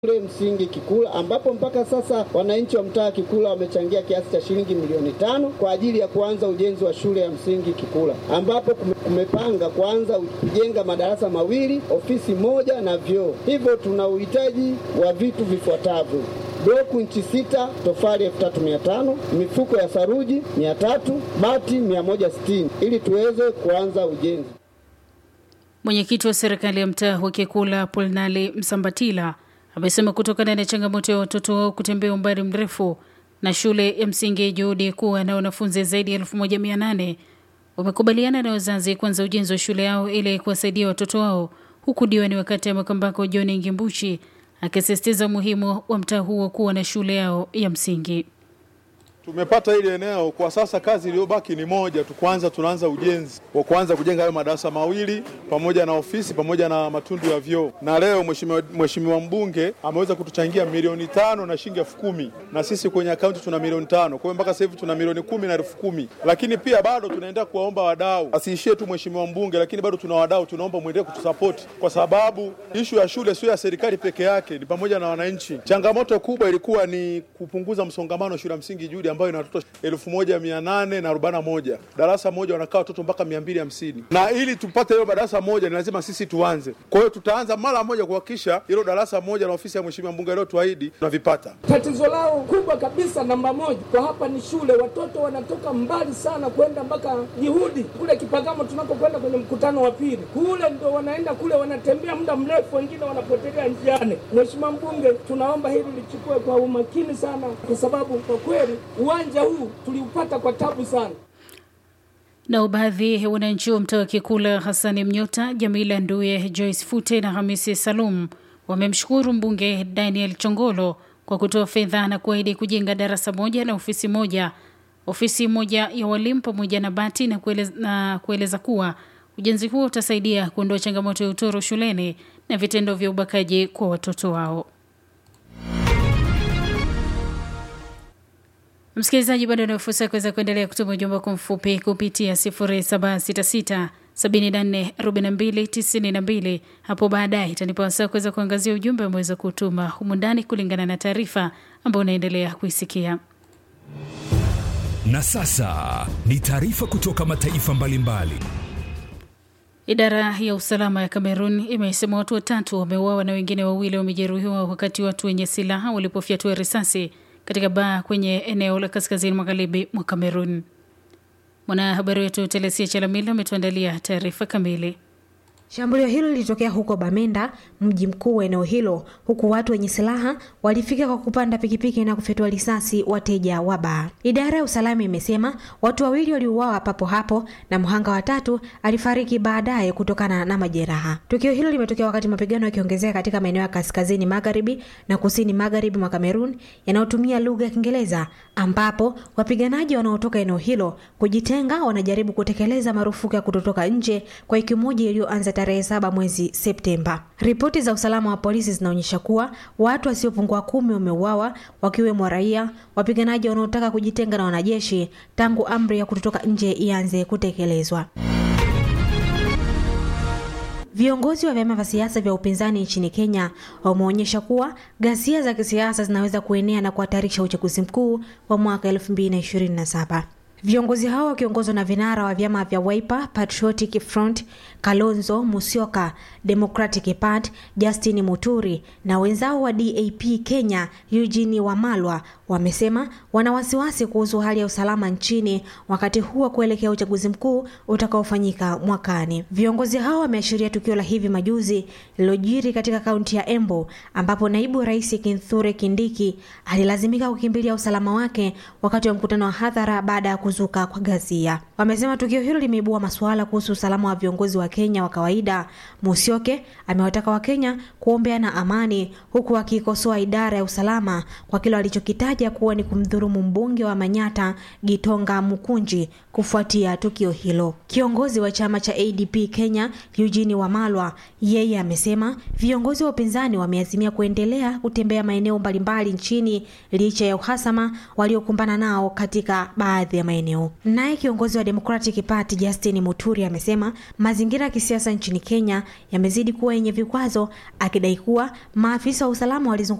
shule msingi Kikula ambapo mpaka sasa wananchi wa mtaa Kikula wamechangia kiasi cha shilingi milioni tano kwa ajili ya kuanza ujenzi wa shule ya msingi Kikula ambapo kumepanga kuanza kujenga madarasa mawili, ofisi moja na vyoo. Hivyo tuna uhitaji wa vitu vifuatavyo: bloku inchi sita, tofali elfu tatu mia tano, mifuko ya saruji mia tatu, bati mia moja sitini ili tuweze kuanza ujenzi. Mwenyekiti wa serikali ya mtaa wa Kikula Polnali Msambatila amesema kutokana na changamoto ya watoto wao kutembea umbali mrefu na shule ya msingi Juhudi kuwa na wanafunzi zaidi ya elfu moja mia nane wamekubaliana na wazazi kuanza ujenzi wa shule yao ili kuwasaidia watoto wao, huku diwani wa kata ya Makambako John Ngimbuchi akisisitiza umuhimu wa mtaa huo kuwa na shule yao ya msingi. Tumepata hili eneo kwa sasa, kazi iliyobaki ni moja tu. Kwanza tunaanza ujenzi wa kuanza kujenga hayo madarasa mawili pamoja na ofisi pamoja na matundu ya vyoo, na leo mheshimiwa mheshimiwa mbunge ameweza kutuchangia milioni tano na shilingi elfu kumi na sisi kwenye akaunti tuna milioni tano. Kwa hiyo mpaka sasa hivi tuna milioni kumi na elfu kumi lakini pia bado tunaendelea kuwaomba wadau, asiishie tu mheshimiwa mbunge, lakini bado tuna wadau, tunaomba mwendelee kutusapoti kwa sababu ishu ya shule sio ya serikali peke yake, ni pamoja na wananchi. Changamoto kubwa ilikuwa ni kupunguza msongamano shule ya msingi Juhudi ambayo ina watoto elfu moja mia nane na arobaini na moja darasa moja wanakaa watoto mpaka mia mbili hamsini na ili tupate hilo darasa moja ni lazima sisi tuanze. Kwa hiyo tutaanza mara moja kuhakikisha hilo darasa moja na ofisi ya mheshimiwa mbunge leo tuahidi tunavipata. Tatizo lao kubwa kabisa namba moja kwa hapa ni shule. Watoto wanatoka mbali sana kwenda mpaka Juhudi kule Kipagamo tunakokwenda kwenye mkutano wa pili, kule ndo wanaenda kule, wanatembea muda mrefu, wengine wanapotelea njiani. Mheshimiwa mbunge, tunaomba hili lichukue kwa umakini sana, kwa sababu kwa kweli uwanja huu tuliupata kwa tabu sana. Nao baadhi ya wananchi wa mtaa wa Kikula, Hasani Mnyota, Jamila Nduye, Joyce Fute na Hamisi Salum wamemshukuru mbunge Daniel Chongolo kwa kutoa fedha na kuahidi kujenga darasa moja na ofisi moja ofisi moja ya walimu pamoja na bati na kueleza, na kueleza kuwa ujenzi huo utasaidia kuondoa changamoto ya utoro shuleni na vitendo vya ubakaji kwa watoto wao. Msikilizaji, bado una fursa ya kuweza kuendelea kutuma ujumbe wako mfupi kupitia 0766 74 42 92. Hapo baadaye itanipa wasaa kuweza kuangazia ujumbe umeweza kutuma humu ndani kulingana na taarifa ambayo unaendelea kuisikia. Na sasa ni taarifa kutoka mataifa mbalimbali. Idara ya usalama ya Kamerun imesema watu watatu wameuawa na wengine wawili wamejeruhiwa wakati watu wenye silaha walipofyatua risasi katika baa kwenye eneo la kaskazini magharibi mwa Kamerun. Mwanahabari wetu Telesia Chalamila ametuandalia taarifa kamili. Shambulio hilo lilitokea huko Bamenda, mji mkuu wa eneo hilo, huku watu wenye silaha walifika kwa kupanda pikipiki na kufyatua risasi wateja wa baa. Idara ya usalama imesema watu wawili waliuawa papo hapo na mhanga watatu alifariki baadaye kutokana na majeraha. Tukio hilo limetokea wakati mapigano yakiongezeka katika maeneo ya kaskazini magharibi na kusini magharibi mwa Kamerun yanayotumia lugha ya Kiingereza, ambapo wapiganaji wanaotoka eneo hilo kujitenga wanajaribu kutekeleza marufuku ya kutotoka nje kwa wiki moja iliyoanza tarehe saba mwezi Septemba. Ripoti za usalama wa polisi zinaonyesha kuwa watu wasiopungua kumi wameuawa wakiwemo raia, wapiganaji wanaotaka kujitenga na wanajeshi tangu amri ya kutotoka nje ianze kutekelezwa. Viongozi wa vyama vya siasa vya upinzani nchini Kenya wameonyesha kuwa ghasia za kisiasa zinaweza kuenea na kuhatarisha uchaguzi mkuu wa mwaka 2027. Viongozi hao wakiongozwa na vinara wa vyama vya Wiper, Patriotic Front, Kalonzo Musyoka, Democratic Party, Justin Muturi na wenzao wa DAP Kenya, Eugene Wamalwa wamesema wana wasiwasi kuhusu hali ya usalama nchini wakati huu wa kuelekea uchaguzi mkuu utakaofanyika mwakani. Viongozi hao wameashiria tukio la hivi majuzi lililojiri katika kaunti ya Embu ambapo naibu rais Kithure Kindiki alilazimika kukimbilia usalama wake wakati wa mkutano wa hadhara baada ya kuzuka kwa ghasia. Wamesema tukio hilo limeibua masuala kuhusu usalama wa viongozi wa Kenya wa kawaida. Musyoke amewataka Wakenya kuombeana amani, huku akiikosoa idara ya usalama kwa kile alichokitaja kuwa ni kumdhulumu mbunge wa Manyata Gitonga Mukunji kufuatia tukio hilo. Kiongozi wa chama cha ADP Kenya Eugene Wamalwa yeye amesema viongozi wa upinzani wameazimia kuendelea kutembea maeneo mbalimbali nchini licha ya uhasama waliokumbana nao katika baadhi ya maeneo. Naye kiongozi wa Democratic Party Justin Muturi amesema mazingira ya kisiasa nchini Kenya yamezidi kuwa yenye vikwazo, akidai kuwa maafisa wa usalama walizunguka